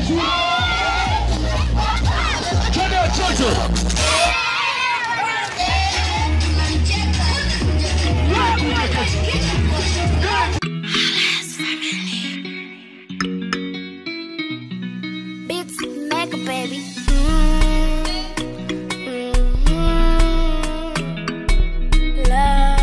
yetu. Twende watoto. Beats Mega Baby. La.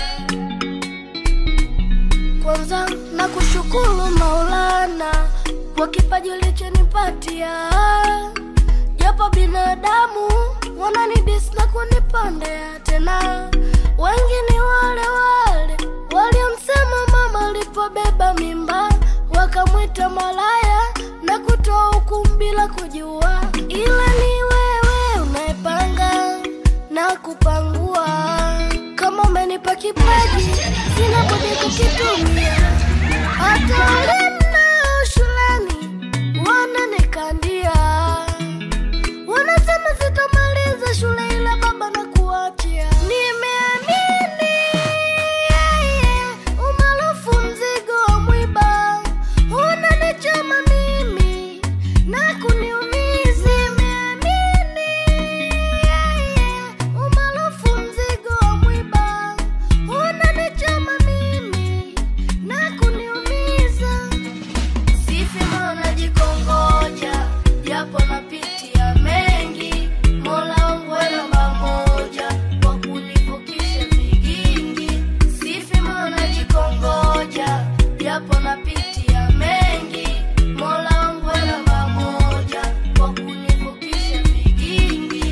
Kwanza na kushukuru Maulana kwa kipaji ulichonipatia, japo binadamu wananidis na kunipondea tena. Wengi ni wale wale waliomsema mama alipobeba mimba, wakamwita malaya na kutoa hukumu bila kujua, ila ni wewe unayepanga na kupangua. Kama umenipa kipaji, sina budi kukitumia. Hata walimu nao shuleni wananikandia, wanasema sitamaliza shule, ila baba na kuachia. Nimeamini yeye, umaarufu mzigo wa mwiba unanichoma mimi na kuniumiza. Nimeamini yeye, umaarufu mzigo wa mwiba unanichoma mimi na kuniumiza. Sifi mbona jikongoja, japo napitia mengi. Mola wangu we namba moja, kwa kunivukisha vigingi. Sifi mbona jikongoja, japo napitia mengi. Mola wangu we namba moja, kwa kunivukisha vigingi.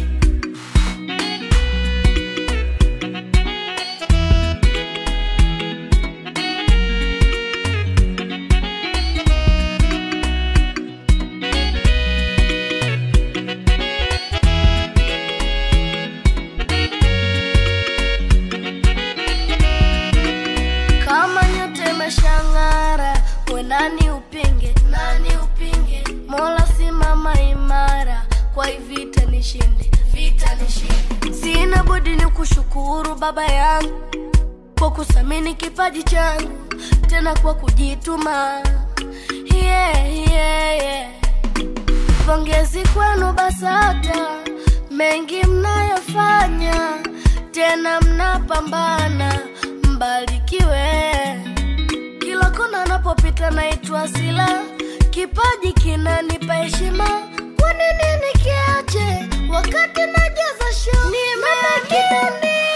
kama nyote imeshang'ara, we nani upinge? Nani upinge? Mola simama imara, kwa hii vita nishinde, vita nishinde. Sina budi ni kushukuru baba yangu kwa kusamini kipaji changu, tena kwa kujituma. Yeah, yeah, yeah. Pongezi kwenu BASATA, mengi mnayofanya, tena mnapambana, mbarikiwe. Kila kona napopita naitwa Sila, kipaji kinanipa heshima. Kwa nini nikiache wakati najaza show? Nimeamini